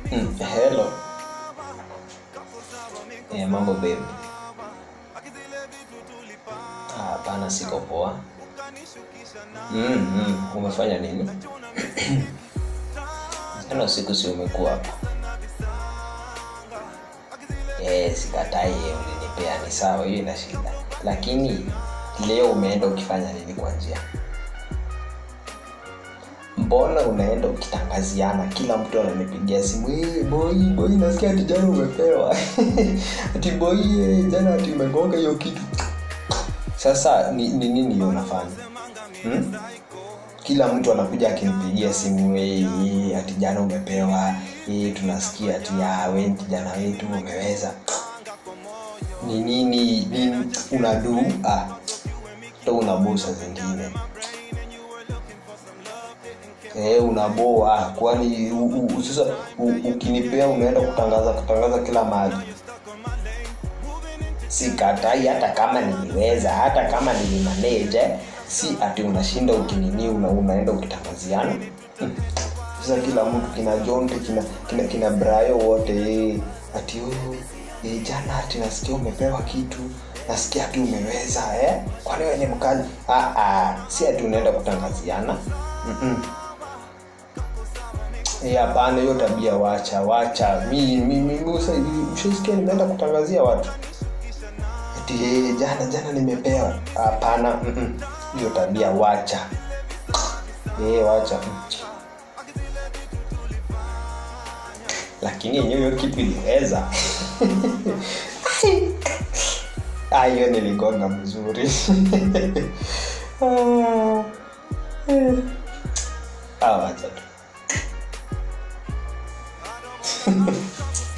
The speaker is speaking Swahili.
Mm, hello. Eh, mambo baby. Ah, Hapana, siko poa. Mm, mm, umefanya nini? Jana usiku si umekuwa hapa? Eh, sikatai ulinipea, ni sawa, hiyo ina shida. Lakini leo umeenda ukifanya nini kwa njia? mbona unaenda ukitangaziana kila mtu ananipigia simu hey, boy boy nasikia ati jana umepewa ati boy eh, jana ati umegonga hiyo kitu sasa ni ni nini hiyo unafanya hmm? kila mtu anakuja akinipigia simu hey, hey, ati jana umepewa hey, tunasikia ati ya we kijana wetu umeweza ni nini nini unadu ah, to unabusa zingine Eh, unaboa kwani u- u- sasa u- ukinipea unaenda kutangaza kutangaza kila mahali sikatai hata kama niliweza hata kama nilimanage si ati unashinda ukinini una, unaenda ukitangaziana Hmm. sasa kila mtu kina jonte kina kina, kina brayo wote eh, ati oh, eh, jana ati nasikia umepewa kitu nasikia ati umeweza eh? kwani wewe ni mkali ah, ah, si ati unaenda kutangaziana Mm-mm. Eh, hapana hiyo tabia wacha wacha mi mi mi usa- ushasikia nimeenda kutangazia watu eti eh, jana jana nimepewa hapana mm-mm. hiyo tabia wacha eh, wacha mm. lakini yenyewe hiyo kitu iliweza Ah, hiyo niligonga mzuri Ah, eh. Ah, wacha tu